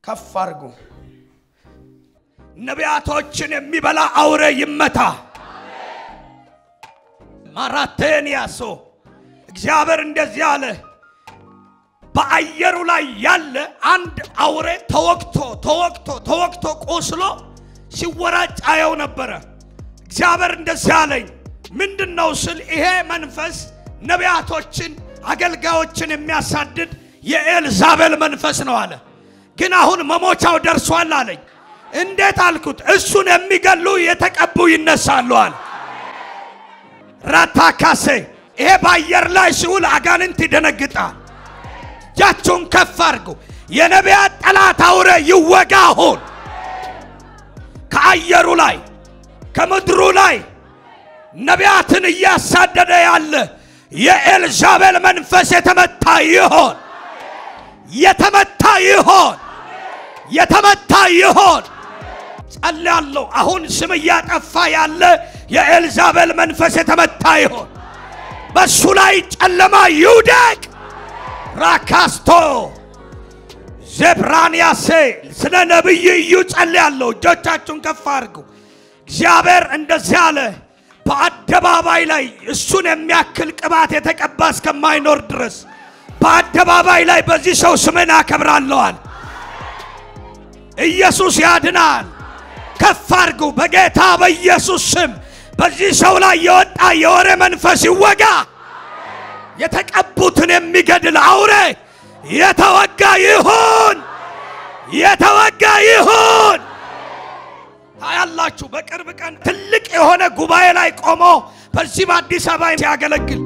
ከፍ አድርጉ። ነቢያቶችን የሚበላ አውሬ ይመታ። ማራቴን ያሶ እግዚአብሔር እንደዚህ አለ። በአየሩ ላይ ያለ አንድ አውሬ ተወግቶ ተወግቶ ተወግቶ ቆስሎ ሲወራጭ አየው ነበረ። እግዚአብሔር እንደዚህ አለኝ። ምንድን ነው ስል ይሄ መንፈስ ነቢያቶችን አገልጋዮችን የሚያሳድድ የኤልዛቤል መንፈስ ነው አለ። ግን አሁን መሞቻው ደርሷል አለኝ። እንዴት አልኩት። እሱን የሚገሉ የተቀቡ ይነሳሉ አለ። ራታካሴ ይሄ በአየር ላይ ሲውል አጋንንት ይደነግጣል። እጃችሁን ከፍ አድርጉ። የነቢያት ጠላት አውሬ ይወጋ አሁን ከአየሩ ላይ ከምድሩ ላይ ነቢያትን እያሳደደ ያለ የኤልዛቤል መንፈስ የተመታ ይሆን፣ የተመታ ይሆን፣ የተመታ ይሆን። ጸልያለሁ። አሁን ስም እያጠፋ ያለ የኤልዛቤል መንፈስ የተመታ ይሆን። በሱ ላይ ጨለማ ይውደቅ። ራካስቶ ዜብራንያሴ ስለ ነቢይ እዩ ጸልያለሁ። እጆቻችሁን ከፍ አድርጉ። እግዚአብሔር እንደዚህ አለ። በአደባባይ ላይ እሱን የሚያክል ቅባት የተቀባ እስከማይኖር ድረስ በአደባባይ ላይ በዚህ ሰው ስምን አከብራለዋል። ኢየሱስ ያድናል። ከፍ አድርጉ። በጌታ በኢየሱስ ስም በዚህ ሰው ላይ የወጣ የወሬ መንፈስ ይወጋ። የተቀቡትን የሚገድል አውሬ የተወጋ ይሁን፣ የተወጋ ይሁን። ታያላችሁ። በቅርብ ቀን ትልቅ የሆነ ጉባኤ ላይ ቆሞ በዚህ በአዲስ አበባ ሲያገለግል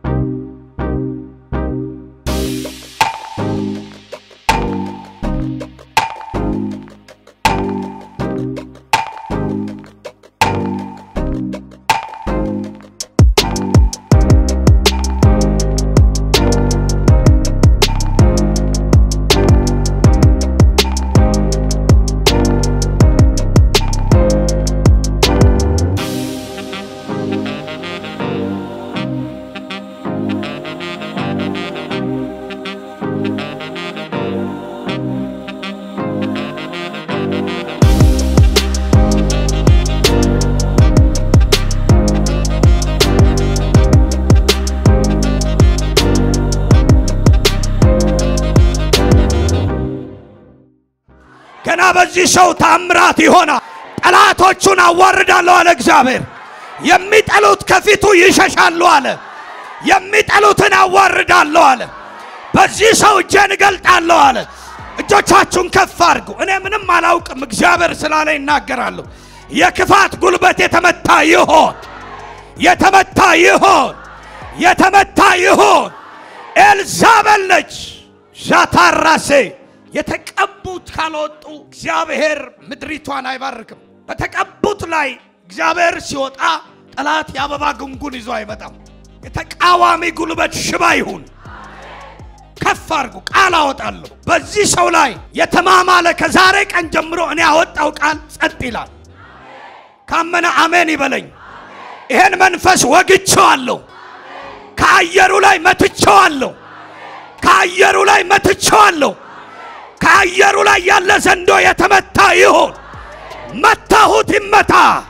ገና በዚህ ሰው ታምራት ይሆናል። ጠላቶቹን አዋርዳለሁ አለ እግዚአብሔር። የሚጠሉት ከፊቱ ይሸሻሉ አለ። የሚጠሉትን አዋርዳለሁ አለ። በዚህ ሰው እጄን እገልጣለሁ አለ። እጆቻችሁን ከፍ አድርጉ። እኔ ምንም አላውቅም፣ እግዚአብሔር ስላለ ይናገራለሁ። የክፋት ጉልበት የተመታ ይሆን፣ የተመታ ይሆን፣ የተመታ ይሆን። ኤልዛቤል ነች ዣታራሴ የተቀቡት ካልወጡ እግዚአብሔር ምድሪቷን አይባርክም። በተቀቡት ላይ እግዚአብሔር ሲወጣ ጠላት የአበባ ጉንጉን ይዞ አይመጣም። የተቃዋሚ ጉልበት ሽባ ይሁን። ከፍ አድርጉ። ቃል አወጣለሁ በዚህ ሰው ላይ የተማማለ ከዛሬ ቀን ጀምሮ እኔ ያወጣው ቃል ጸጥ ይላል። ካመነ አሜን ይበለኝ። ይሄን መንፈስ ወግቼዋለሁ። ከአየሩ ላይ መትቼዋለሁ። ከአየሩ ላይ መትቼዋለሁ። ከአየሩ ላይ ያለ ዘንዶ የተመታ ይሁን። መታሁት ይመታ፣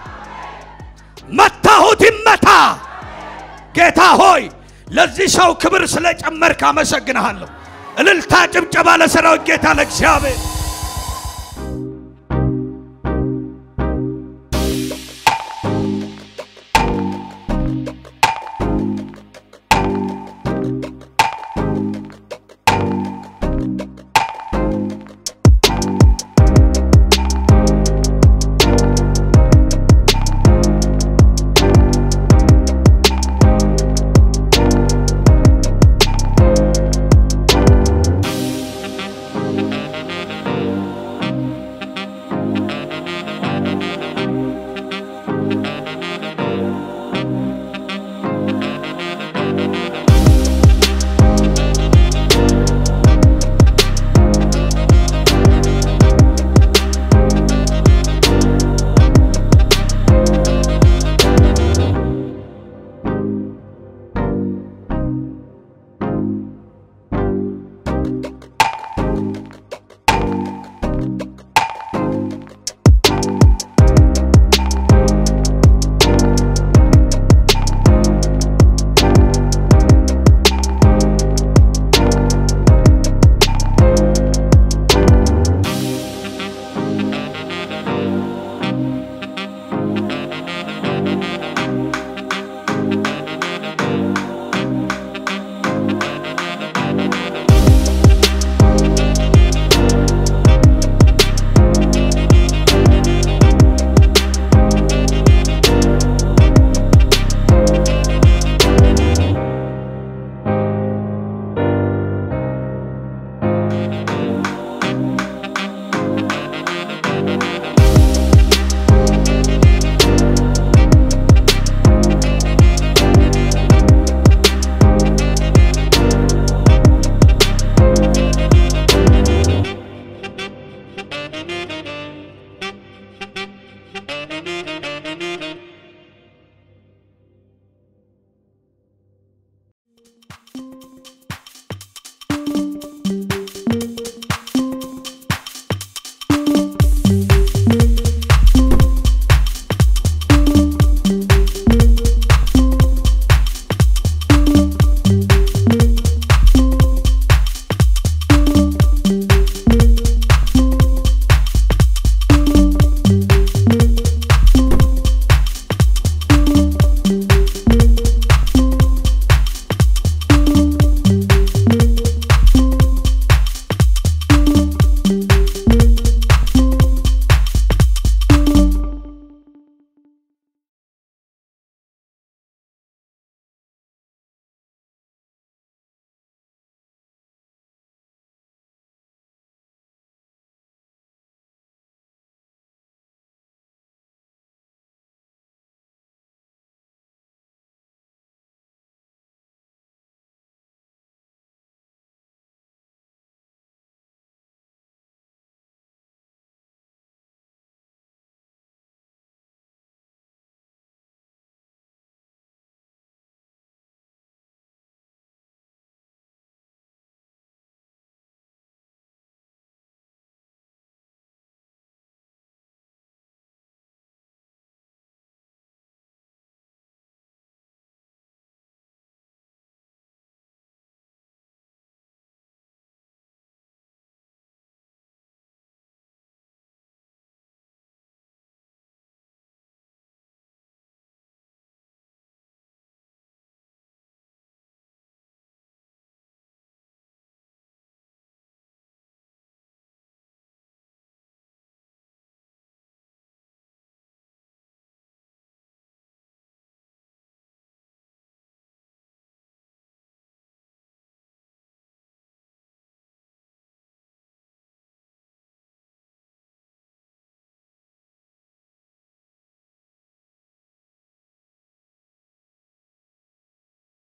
መታሁት ይመታ። ጌታ ሆይ ለዚህ ሰው ክብር ስለጨመርክ አመሰግንሃለሁ። እልልታ፣ ጭብጨባ ለሰራዊት ጌታ ለእግዚአብሔር